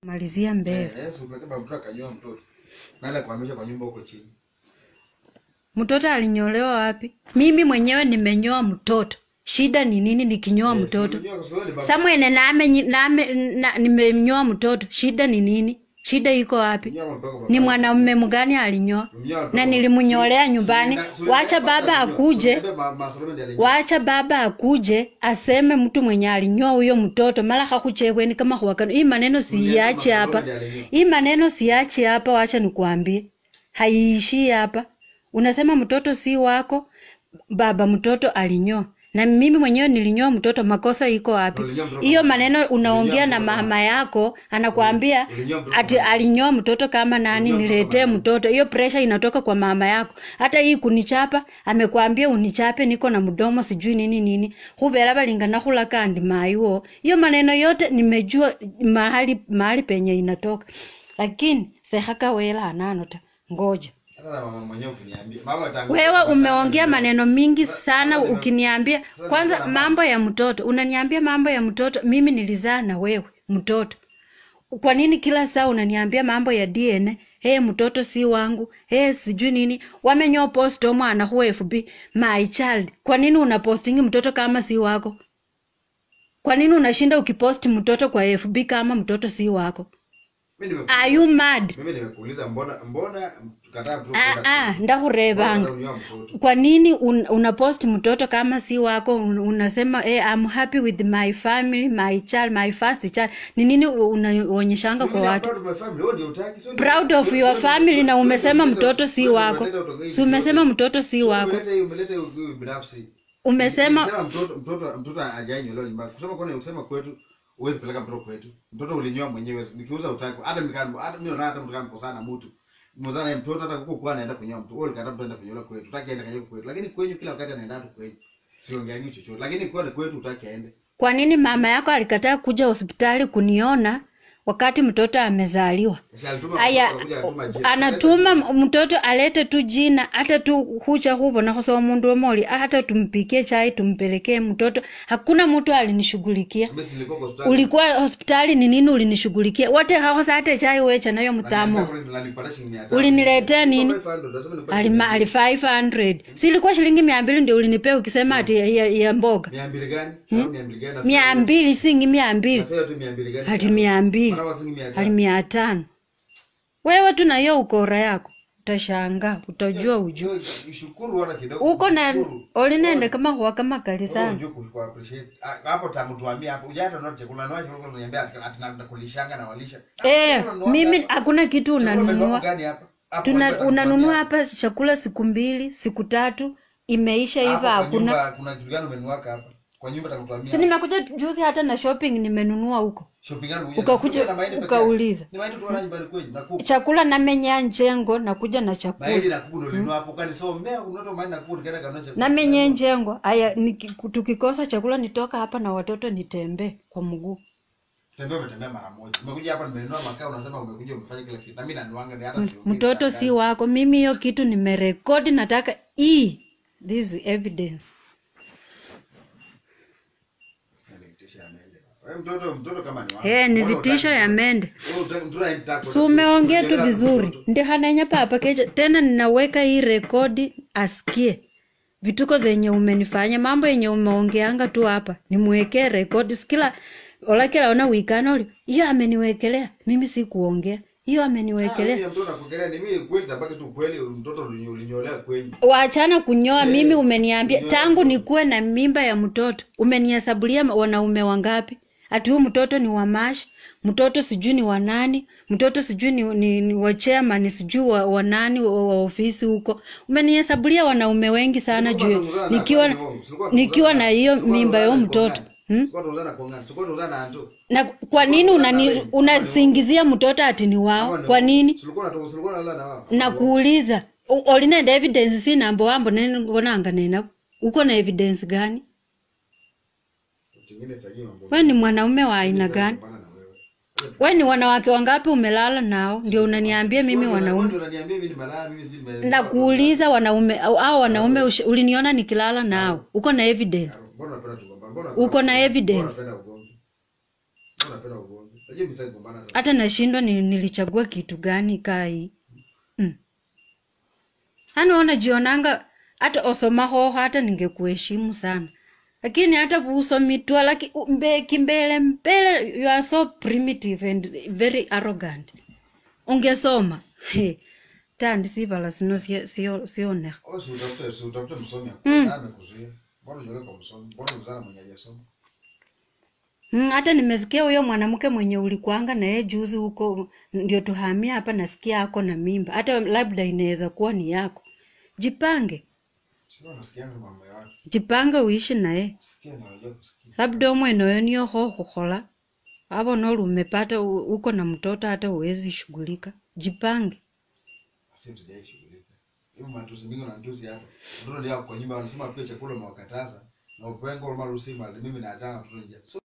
malizia mbele Eh, eh, si upeleke baba mtoto akanyoa mtoto. Nala kuhamisha kwa nyumba huko chini. mtoto alinyolewa wapi mimi mwenyewe nimenyoa mtoto shida ni nini nikinyoa Eh, mtoto si unyoa kwa sababu ni baba- samwene name, name na, nimenyoa mtoto shida ni nini shida iko wapi unyoa mpaka baba- ni mwanamume mgani alinyoa Unyoa mpaka- na nilimnyolea nyumbani Si- si- wacha si- baba si- akuje si- ma- masolome ndiye alinyoa. wacha baba akuje aseme mtu mwenye alinyoa huyo mtoto mara hakuchekweni kama huwakano hii maneno siiache hapa hii maneno siache hapa wacha nikuambie haiishii hapa unasema mtoto si wako baba mtoto alinyoa na mimi mwenyewe nilinyoa mtoto makosa iko wapi Ulinyoa mtoto hiyo kama- maneno unaongea ulinyoa na mtoto kama- mama yako anakwambia Ulinyoa mtoto ati kama- alinyoa mtoto kama nani Ulinyoa mtoto niletee kama- mtoto hiyo presha inatoka kwa mama yako hata hii kunichapa amekwambia unichape niko na mdomo sijui nini nini huvera valingana hula kandi maiwo hiyo maneno yote nimejua mahali mahali penye inatoka lakini sehakawela ananota ngoja Sasa na mama mwenyewe ukiniambia. Mama tangu- wewe umeongea maneno mingi sana sasa nime- ukiniambia sasa kwanza nimesema mambo ya mtoto unaniambia mambo ya mtoto mimi nilizaa na wewe mtoto kwa nini kila saa unaniambia mambo ya dna hey, mtoto si wangu hey, sijui nini wamenyoa post omwana hu fb my child kwa nini unapostingi mtoto kama si wako kwa nini unashinda ukiposti mtoto kwa fb kama mtoto si wako Mimi nimeku- are you mad mimi nimekuuliza mbona mbona tukataa mtoto ah, kwenda ah, shule? ndakurevanga Mbona unanyoa mtoto? kwa nini un, unapost mtoto kama si wako un, unasema hey, I'm happy with my family my child my first child ni nini unaonyeshanga Si kwa mimi watu proud of my family, wewe ndio hutaki. So ndio- proud of so- your so- family so- na so- umesema so- mtoto si so- wako umeleta utongozi si umesema yote. mtoto si So wako umeleta umeleta huyu binafsi. umesema Nilisema mtoto mtoto mtoto hajainyolewa nyumbani. Kusema kwani usema kwetu huwezi peleka mtoto kwetu. Mtoto ulinyoa mwenyewe. Nikiuza utaki. Hata mikani hata mimi naona hata mtu kama mkosana mtu. Mzana ya mtoto hata kuko kwa anaenda kunyoa mtu. Wewe ukataka mtu aenda kunyoa kwetu. Utaki aende kanyoa kwetu. Lakini kwenyu kila wakati anaenda tu kwenyu. Siongeangi chochote. Lakini kwa kwetu utaki aende. kwa nini mama yako alikataa kuja hospitali kuniona wakati mtoto amezaliwa Sasa alituma aya anakuja anatuma jina. anatuma mtoto alete tu jina hata tu hucha huvona hosowa mundu omoli hata tumpikie chai tumpelekee mtoto hakuna mtu alinishughulikia Mimi silikuwa kwa hospitali. ulikuwa hospitali ni nini ulinishughulikia wote hahosa hata chai wecha nayo mthamos Uliniletea nini? alima ali 500 silikuwa shilingi mia mbili ndio ulinipea ukisema ati ya, ya, ya mboga mia mbili gani? Au mia mbili gani? mia mbili singi mia mbili Nafea tu mia mbili gani? hati mia mbili Mara wasingi mia hali tano. mia tano wewe tu na hiyo ukora yako utashangaa utajua uju Jo, Ushukuru wala kidogo. uko na Ushukuru. olinende kama huwa kama kali Wewe sana unajua ku- ku appreciate. Ah, Hapo tangu tuambie hapo. Ujata ndio chakula na chakula unaniambia ati ati na- nakulishanga na walisha. Ah, eh, chakula unanunua mimi hapa. hakuna kitu Chakula umenunua unanunua gani hapa? Hapo Tuna, unataka unanunua kutuambia. hapa chakula siku mbili siku tatu imeisha Hapo hivyo kwa hakuna nyumba Kuna kitu gani umenunua hapa? Kwa nyumba takutuambia. si nimekuja juzi hata na shopping nimenunua huko Shopping gani unakuja? Ukakuja, Sio na mahindi peke ukauliza. yake. Ni mahindi tu wana nyumbani kwenyu na kuku. chakula namenya njengo nakuja na chakula Mahindi na kuku ndio ulinunua hapo kani so mmea unato mahindi na kuku nikaenda kanunua chakula. namenye njengo aya niki- tukikosa chakula nitoka hapa na watoto nitembee kwa mguu Tembea umetembea mara moja. Umekuja hapa nimenunua makaa unasema umekuja umefanya kila kitu. Na mimi nanuanga ni hata siongei. mtoto si wako mimi hiyo kitu nimerekodi nataka hii this is evidence Ni vitisho ya mende. Wewe mtoto mtoto kama ni wako. hey, ni Mbona vitisho hutaki- ya mende Wewe hutaki- mtoto haitaki- si umeongea tu kuongelea vizuri mtoto. ndi hanenya papa kecha tena ninaweka hii rekodi asikie vituko zenye umenifanya mambo yenye umeongeanga tu hapa nimwekee rekodi sikila olakila ona wikana uli hiyo ameniwekelea mimi si kuongea hiyo Ah, ameniwekelea mimi mtoto nakuongelea ni mimi kweli tabaki tu kweli mtoto ulinyo- ulinyolea kwenyu. wachana kunyoa Eh, mimi umeniambia kunyoa tangu tu. nikuwe na mimba ya mtoto umenihesabulia ma- wanaume wangapi ati huu mtoto ni wa mash mtoto sijui ni wa nani mtoto sijui ni, ni, ni wa chairman sijui wa, wa nani wa, wa ofisi huko umenihesabulia wanaume wengi sana Tulikuwa juu tunazungumzana na nikiwa kwa hivyo, tulikuwa nikiwa na hiyo tulikuwa mimba ya huyo tunazungumzana mtoto kwa hmm? Tulikuwa tunazungumzana kwa ngani? Tulikuwa tunazungumana na Anto. na kwa nini unani, unasingizia mtoto ati ni wao kwa nini Tulikuwa na tulikuwa tunalala na wao. nakuuliza u- olinenda evidence si nambo wambo nengonanga nenavo uko na evidence gani Tingine sasa hiyo mambo. we ni mwanaume wa aina gani Kupambana na wewe. we ni wanawake wangapi umelala nao ndio unaniambia mimi Wewe wanaume ndio unaniambia mimi nimelala mimi si nime. nakuuliza wanaume au au wanaume ush- uliniona nikilala nao uko na evidence Mbona unapenda tugombana? Mbona uko na Mbona evidence unapenda ugomvi? Mbona unapenda ugomvi? Unajua mimi sasa gombana hata. hata nashindwa ni, nilichagua kitu gani kai mm. Yaani unajionanga hata osoma hoho hata ningekuheshimu sana lakini hata usomitwa laki mbe, kimbele mbele you are so primitive and very arrogant ungesoma He, tandi sivala sino sio- sio- sionekha Au si utafute si utafute msomi Mm. mm. amekuzuia. Mbona unajua kwa msomi? Mbona uzana mwenye hajasoma? Mm, hata nimesikia huyo mwanamke mwenye ulikwanga na yeye juzi huko, ndio tuhamia hapa, nasikia ako na mimba, hata labda inaweza kuwa ni yako. Jipange, Sio nasikia mambo ya watu. jipange uishi naye, Sikia na unajua kusikia. labda omwene oyo niyo khokhola abona uli umepata u- uko na mtoto, hata uwezi shughulika. Jipange. Sasa sijai shughulika. Hiyo matusi mingi na matusi hapa. Mtoto ndio kwa nyumba wanasema pia chakula mwakataza. Na upengo mara usima mimi na atanga mtoto nje. So